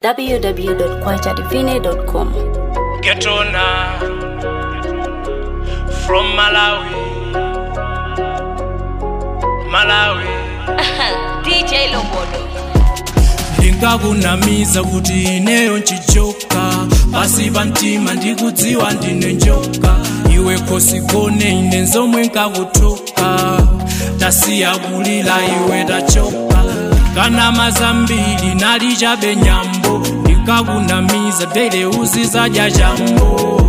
www.kwachadivine.com. Get on now. From Malawi. Malawi. DJ Lobodo. ndingakunamiza kuti ineyo nchichoka pasi pa mtima ndikudziwa ndine njoka iwe khosikone ine nzomwe nkakutoka tasiya kulila iwe tachoka kanama zambiri nali chabe nyambo ndingakunamiza dele uzizadya chambo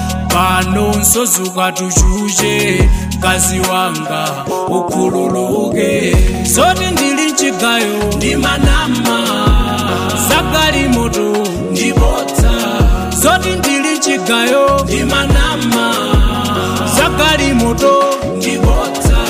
pano nsozuka tuchuche mkazi wanga ukhululuke zoti ndili mchigayo ndi manama zagali moto ndibodza zoti ndili mchigayo ndi manama zagali moto ndibodza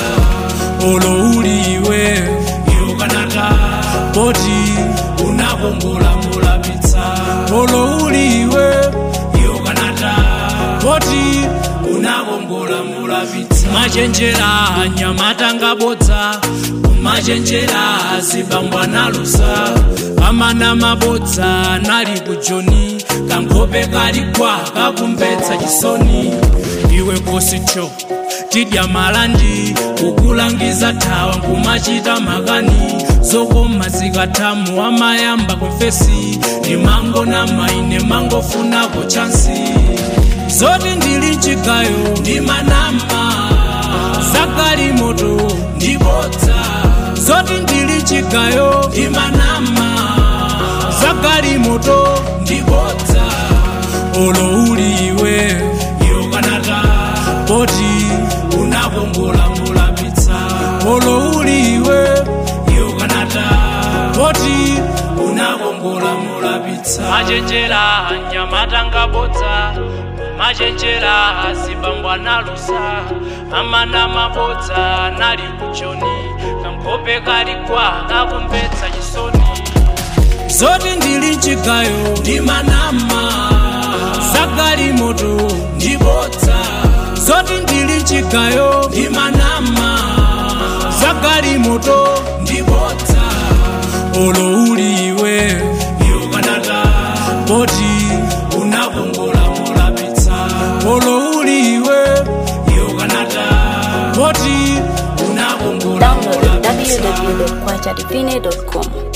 olo uli iwe iwo kanata poti unakongola mulapitsa olo uli iwe iwo kanata poti unakongola mulapitsa machenjera anyamata ngabodza kumachenjera zibambwa nalusa amana mabodza nali kujoni kankhope kaligwa kakumbetsa chisoni iwe kosicho tidya malandi kukulangiza thawa nkumachita makani zokoma zikathamu amayamba kwefesi ndi mango na maine mangofunako chansi zoti ndili mchigayo ndi manama zagali moto ndibodza zoti ndili mchigayo ndi manama zagali moto ndibodza olo uli iwe iwo kanata poti unakongola mulapitsa olo uli iwe iwo kanata poti unakongola mulapitsa machenjera nyamata ngabodza machenjera zibambwa nalusa amana mabodza nali kuchoni kankhope kaligwa kakumbetsa chisoni zoti ndili mchigayo ndi manama zagali moto ndibodza zoti ndili mchigayo ndi manama zagali moto ndibodza olo uli iwe iwo kanata poti unakongola mulapitsa olo uli iwe iwo kanata poti unakongola Download mulapitsa www.kwachadivine.com.